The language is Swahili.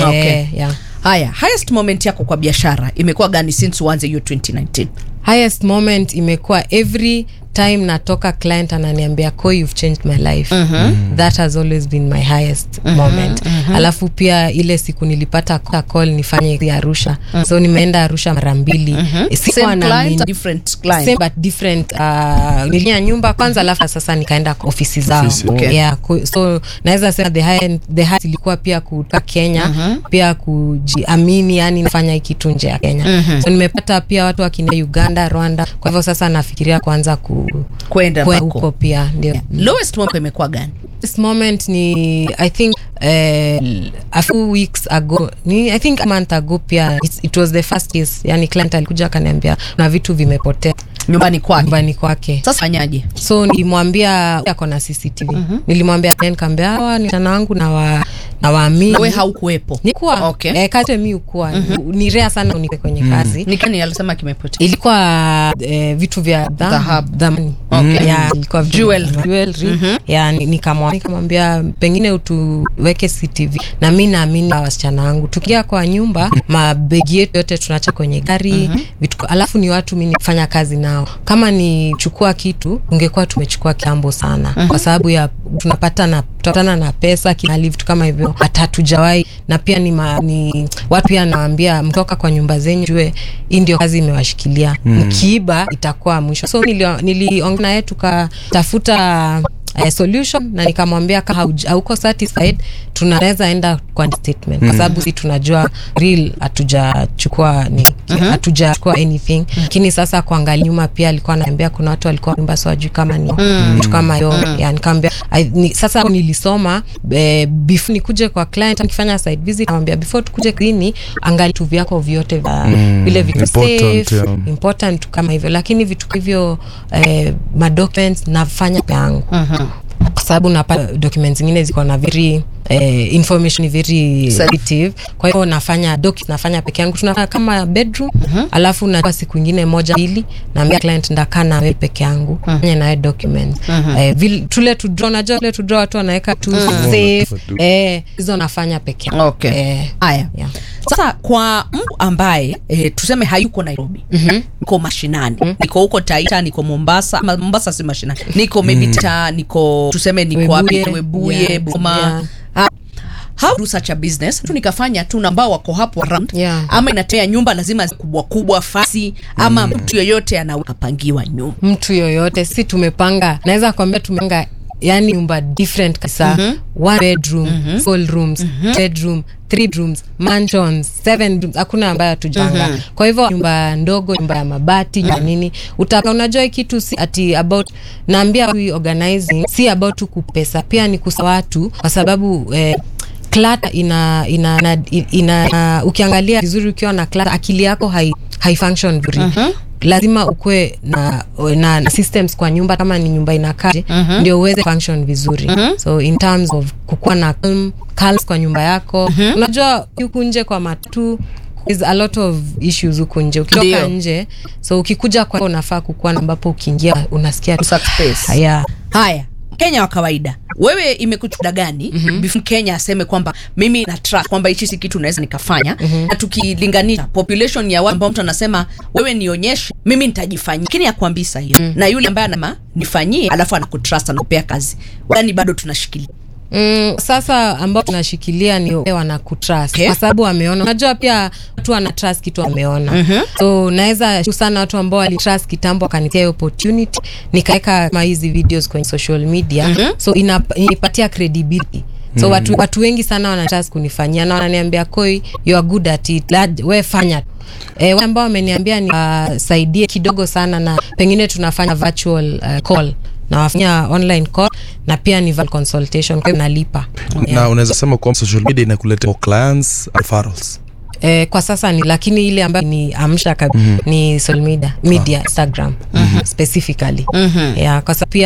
Okay. Eh, yeah. haya highest moment yako kwa biashara imekuwa gani since uanze hiyo 2019 highest moment imekuwa every time natoka client ananiambia ko you've changed my life mm-hmm. that has always been my highest mm-hmm. moment mm-hmm. alafu pia ile siku nilipata ka- call nifanye ya arusha mm-hmm. so nimeenda arusha mara mbili mm-hmm. same client different client same but different uh, nilia nyumba kwanza alafu sasa nikaenda kwa ofisi zao Ofisi, okay. yeah, ku, so naweza sema the high, the high ilikuwa pia kutoka kenya mm-hmm. pia kujiamini yani nafanya hii kitu nje ya kenya mm-hmm. so nimepata pia watu wakinia uganda rwanda kwa hivyo sasa nafikiria kuanza ku kwenda kwe- huko huko pia ndio lowest moment imekuwa gani this moment ni i think uh, a few weeks ago ni i think a month ago pia it, it was the first case yani client alikuja akaniambia na vitu vimepotea nyumbani kwake nyumbani kwake sasa fanyaje so nilimwambia ako na cctv mm-hmm. nilimwambia nikaambia hawa ni sana wangu na wa, na waamini we haukuwepo nikuwa Okay. eh, kazi mi ukuwa mm-hmm. ni rea sana unike kwenye kazi ni kani alisema kimepotea ilikuwa eh, vitu vya dham- Dhahabu. dhamani Okay. ya ilikuwa vitu- Jewelry. jewelry. ya ni- nikamwa- nikamwambia pengine utuweke CCTV na mi naamini hawa wasichana wangu tukia kwa nyumba mabegi yetu yote tunacha kwenye gari vitu alafu ni watu mi nifanya kazi nao kama ni chukua kitu ungekuwa tumechukua kitambo sana kwa sababu ya tunapata na tutapatana na pesa kinali vitu kama hivyo hata hatujawahi na pia ni, ma, ni watu pia nawambia mtoka kwa nyumba zenyu jue hii ndio kazi imewashikilia mkiiba itakuwa mwisho so niliongea nili naye tukatafuta uh, solution na nikamwambia kama hauj- hauko satisfied tunaweza enda kwa statement kwa sababu si tunajua real hatujachukua ni hatujachukua anything lakini sasa kuangalia nyuma pia alikuwa anaambia kuna watu walikuwa nyumba so wajui kama ni vitu kama hiyo ya nikamwambia I- ni, sasa nilisoma eh, before nikuje kwa client nikifanya site visit namwambia before tukuje klini angalia vitu vyako vyote vya vile vitu Important, safe yeah. important kama hivyo lakini vitu hivyo eh, madocuments nafanya peke yangu kwa sababu napata documents zingine ziko na very eh, information very sensitive kwa hivyo nafanya doc nafanya peke yangu tunafanya kama bedroom alafu na siku ingine moja mbili naambia client ndakaa na wewe peke yangu fanye nawe document eh, vile tule to draw najua tule to draw watu wanaweka tu safe eh hizo nafanya peke yangu okay eh, haya yeah. sasa kwa mtu ambaye eh, tuseme hayuko nairobi mm-hmm. niko mashinani mm-hmm. niko huko taita niko mombasa ama mombasa si mashinani niko maybe ta niko tuseme niko wapi Webuye, webuye yeah, boma yeah. Ha- how do such a business tu nikafanya tu na ambao wako hapo around Yeah. ama inatea nyumba lazima zi- kubwa kubwa fasi ama mtu yoyote anaweza pangiwa nyumba mtu yoyote si tumepanga naweza kuambia tumepanga yani nyumba different kabisa mm-hmm. one bedroom mm-hmm. full rooms mm-hmm. bedroom three rooms mansions seven rooms hakuna ambayo hatujanga mm-hmm. kwa hivyo nyumba ndogo nyumba ya mabati mm-hmm. nini utaka unajua hii kitu si ati about naambia watu organizing si about tu kupesa pia ni kusa watu kwa sababu eh, clutter ina ina, ina, ina, ina ukiangalia vizuri ukiwa na clutter akili yako hai, hai function vizuri uh-huh lazima ukuwe na, na, na systems kwa nyumba kama ni nyumba inakaje uh-huh. ndio uweze function vizuri uh-huh. so in terms of kukuwa na calm, calms kwa nyumba yako uh-huh. unajua huku nje kwa matu is a lot of issues huku nje ukitoka Ndio. nje so ukikuja kwa unafaa kukuwa na ambapo ukiingia unasikia tu- Safe space. haya haya kenya wa kawaida wewe imekuchuda gani mm-hmm. before kenya aseme kwamba mimi na trust kwamba hichi si kitu naweza nikafanya mm-hmm. na tukilinganisha population ya watu ambao mtu anasema wewe nionyeshe mimi nitajifanyia lakini akwambii sahiyo mm-hmm. na yule ambaye anama nifanyie alafu anakutrust anakupea kazi yani bado tunashikilia Mm, sasa ambao tunashikilia ni wale wanakutrust Okay. kwa sababu wameona. Unajua pia watu wana trust kitu wameona. mm-hmm. so naweza shukuru sana watu ambao walitrust kitambo wakanitia hiyo opportunity nikaweka kama hizi videos kwenye social media mm-hmm. so inap, inipatia credibility so mm. watu, watu wengi sana wanatrust kunifanyia na wananiambia koi you are good at it Lad, we fanya E, wale ambao wameniambia niwasaidie kidogo sana na pengine tunafanya virtual uh, call nawafanya online call na pia ni virtual consultation kwa hiyo nalipa na unaweza sema kwamba social media inakuletea more clients and referrals Eh, kwa sasa ni lakini ile ambayo ni amsha mm-hmm. ni social media, media Instagram mm-hmm. specifically mm-hmm. yeah, kwa sababu pia